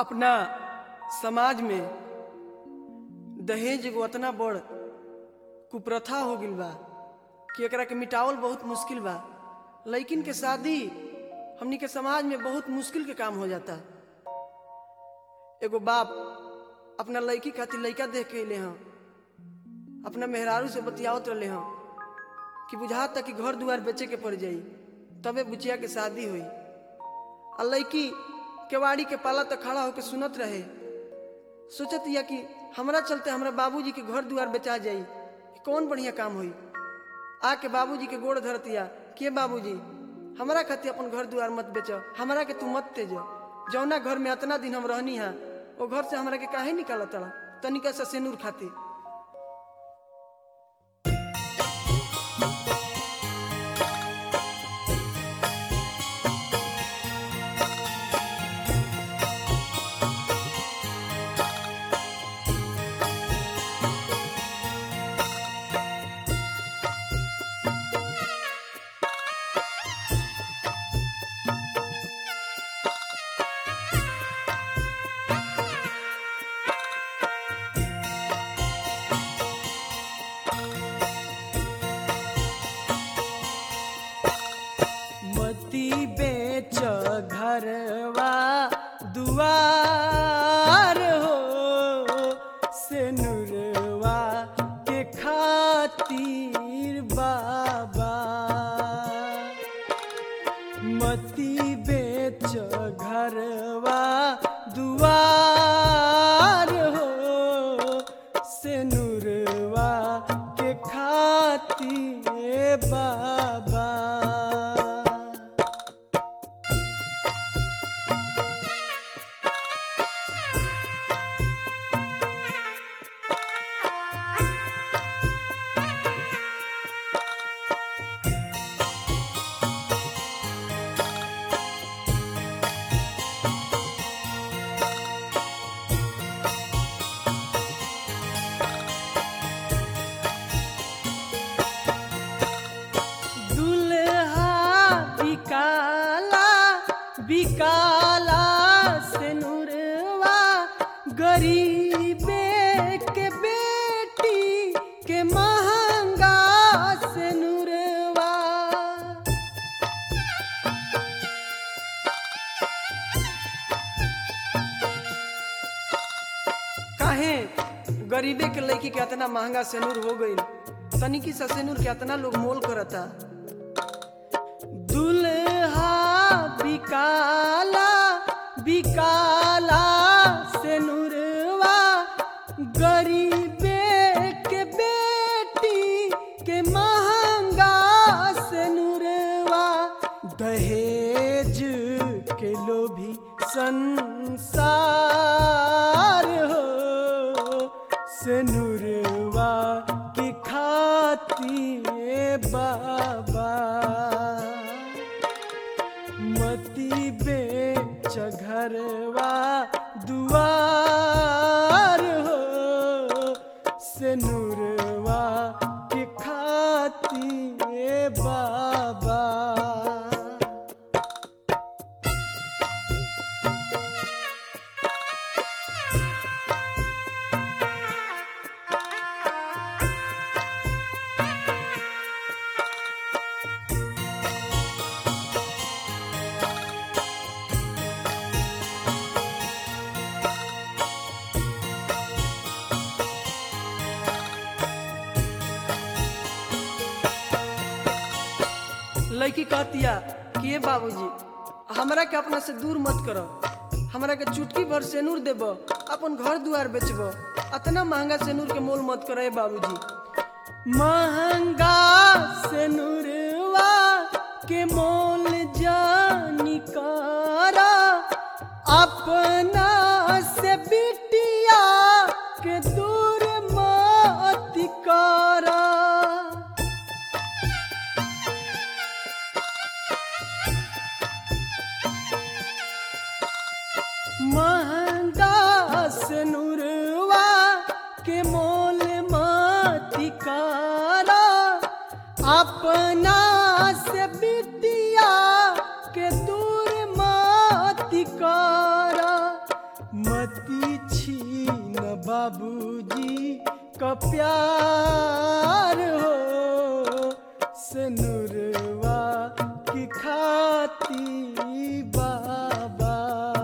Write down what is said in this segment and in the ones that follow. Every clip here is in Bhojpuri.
अपना समाज में दहेज एगो अतना बड़ कुप्रथा हो गइल बा कि एकरा के मिटावल बहुत मुश्किल बा लइकिन के शादी हमनी के समाज में बहुत मुश्किल के काम हो जाता एगो बाप अपना लड़की खातिर लड़का देख के अले हँ अपना मेहरारू से बतियावत रहे हँ कि बुझाता कि घर दुआर बेचे के पड़ जाई तबे बुचिया के शादी हुई आ लड़की केवाड़ी के पाला तक खड़ा होकर सुनत रहे सोचत या कि हमरा चलते हमरा बाबूजी के घर दुआर बेचा जाई ई कौन बढ़िया काम हुई आके बाबूजी के गोड़ धरतिया के बाबूजी हमरा खातिर अपन घर दुआर मत बेच हमरा के तू मत तेज जौना घर में अतना दिन हम रहनी हा वो घर से हमरा के काहे निकाल तड़ा तनिका सा सेनूर खातिर मती बेच घरवा दुआर हो से नुरवा के खातिर बाबा मती बेच घरवा दुआर हो से नुरवा के खातिर बाबा दुल्हा बिकाला बिकाला से नुरवा गरीबे के बेटी के महंगा से नुरवा काहे गरीबे के लड़की के इतना महंगा सेनूर हो गई तनिकी सा सेनूर के इतना लोग मोल करता दुल्हा बिकाला बिकाला सेनुरवा गरीबे के बेटी के महंगा सेनुरवा दहेज के लोभी संसार हो सेनुरवा की खातिर बाबा मती बेच घरवा दुआर हो से नूरवा के खातिर बाबा लड़की कहतिया कि ये बाबूजी हमरा के अपना से दूर मत करो हमरा के चुटकी भर सेनूर देब अपन घर दुआर बेचब अतना महंगा सेनूर के मोल मत करो बाबूजी महंगा सेनूरवा के मोल जानी करा अपना से बिटिया के दूर मत करा महंगा सनुरवा के मोल मती कारा अपना से बिटिया के दूर मती कारा बाबूजी का प्यार हो से नूरवा की खाती बाबा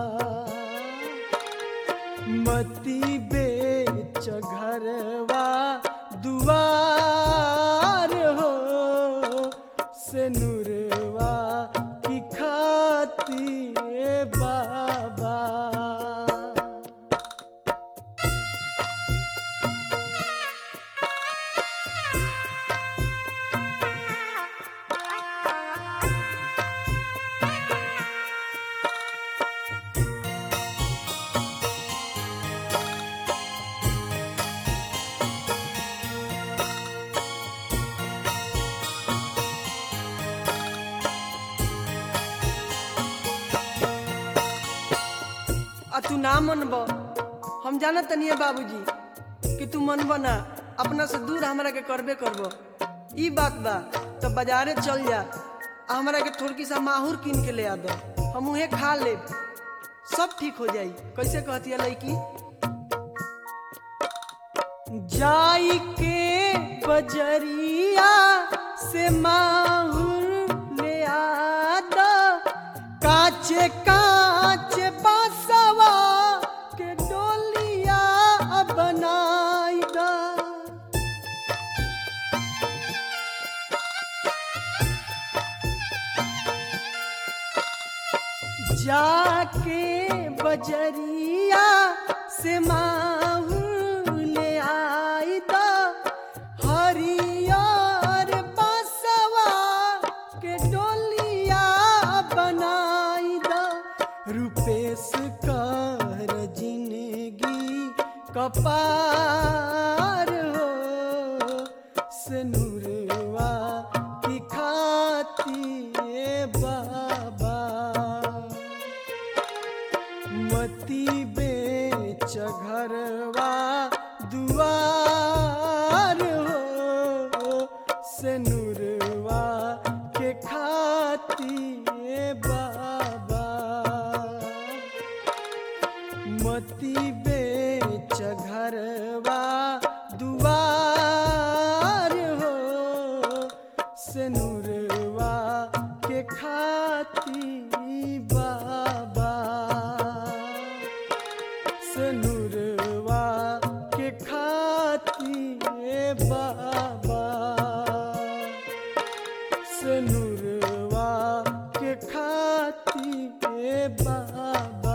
मती बेच घरवा दुआर हो से नूरवा की खाती बाबा आ तू ना मनब हम जाना तनिए बाबूजी कि तू मनब ना अपना से दूर हमरा के करबे करब ई बात बा तो बाजारे चल जा आ हमरा के थोड़की सा माहूर कीन के ले आ दो हम उहे खा ले सब ठीक हो जाई कैसे कहती है लड़की जाई के बजरिया से माहूर ले आ दो काचे काचे बासवा के डोलिया बनाई दा जाके बजरिया से माहू ले आई दा हरियर बासवा के डोलिया बनाई दा रूपेश कर जिंदगी कपार हो से नूरवा की खाती बाबा मती बेच घरवा दुआर हो से नूरवा के खाती बाबा मती बेच घरवा दुआर हो से नूरवा के खाती बाबा से नूरवा के खाती बाबा से नूरवा के खाती बाबा